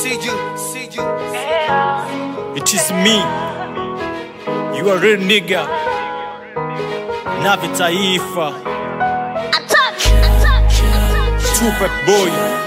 see you, see you. It is me. You are real nigga. Navi Taifa. Attack! Attack! Attack! Tupac boy.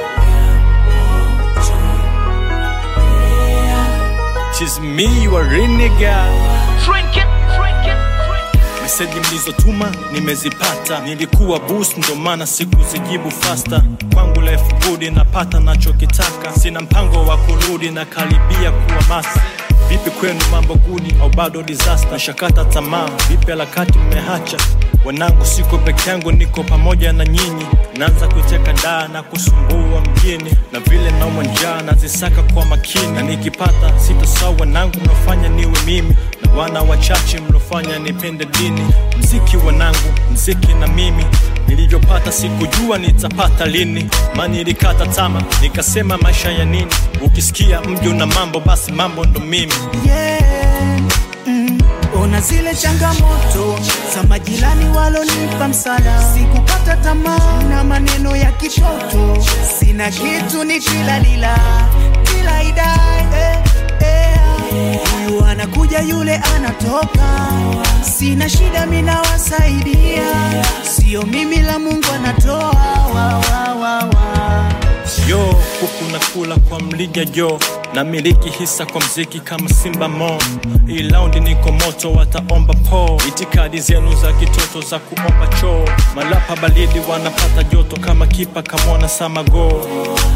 It is me. You are real nigga. Drink it! Drink it! Drink it! Meseji mlizotuma nimezipata, nilikuwa boost ndo maana sikuzijibu fasta. Kwangu life good napata nachokitaka, sina mpango wa kurudi na karibia kuwa masi. Vipi kwenu mambo guni au bado disaster? Shakata tamaa, vipi harakati mmehacha? Wanangu siko peke yangu, niko pamoja na nyinyi. Naanza kuiteka daa na kusumbua mjini, na vile naumwa njaa nazisaka kwa makini, na nikipata sitasahau wanangu mnaofanya niwe mimi na wana wachache mlofanya nipende dini. Mziki wanangu, mziki na mimi nilivyopata sikujua nitapata lini, mani ilikata tama nikasema maisha ya nini? Ukisikia mji una mambo, basi mambo ndo mimi. yeah. mm. Ona zile changamoto za majirani walonipa msala, sikukata tamaa na maneno ya kitoto, sina kitu ni kila lila kila idai eh, eh. Huyu anakuja yule anatoka, sina shida mina wasaidia, sio mimi la Mungu anatoa wa, wa, wa, wa. yo huku nakula kwa mlija jo na miliki hisa kwa mziki kama simba mo hii laundi niko moto wataomba po itikadi zenu za kitoto za kuomba choo malapa balidi wanapata joto kama kipa kamwana samago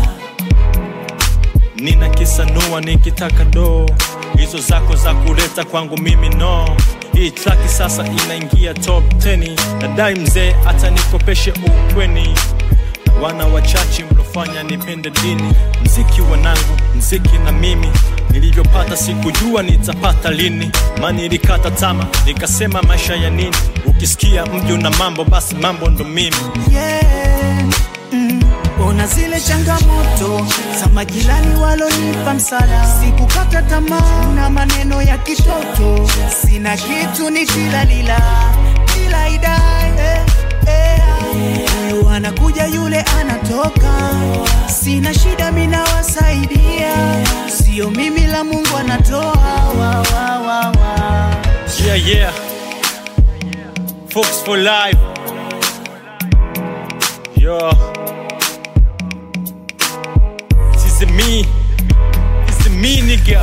nina kisanua nikitaka do hizo zako za kuleta kwangu mimi no hii traki sasa inaingia top 10 nadai mzee hata nikopeshe ukweni wana wachache mlofanya nipende dini mziki wanangu mziki na mimi nilivyopata sikujua nitapata lini mani ilikata tama nikasema maisha ya nini ukisikia mji una mambo basi mambo ndo mimi yeah. mm. Ona zile changamoto za majirani walonipa msala, sikukata tamaa na maneno ya kitoto, sina kitu ni kila lila kila idai eh, eh. Huyu anakuja yule anatoka, sina shida mina wasaidia, sio mimi la Mungu anatoa wa, wa, wa, wa. yeah yeah Fox for life yo this is me this is me nigga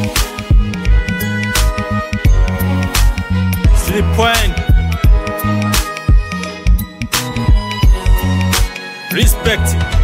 Sleep point Respect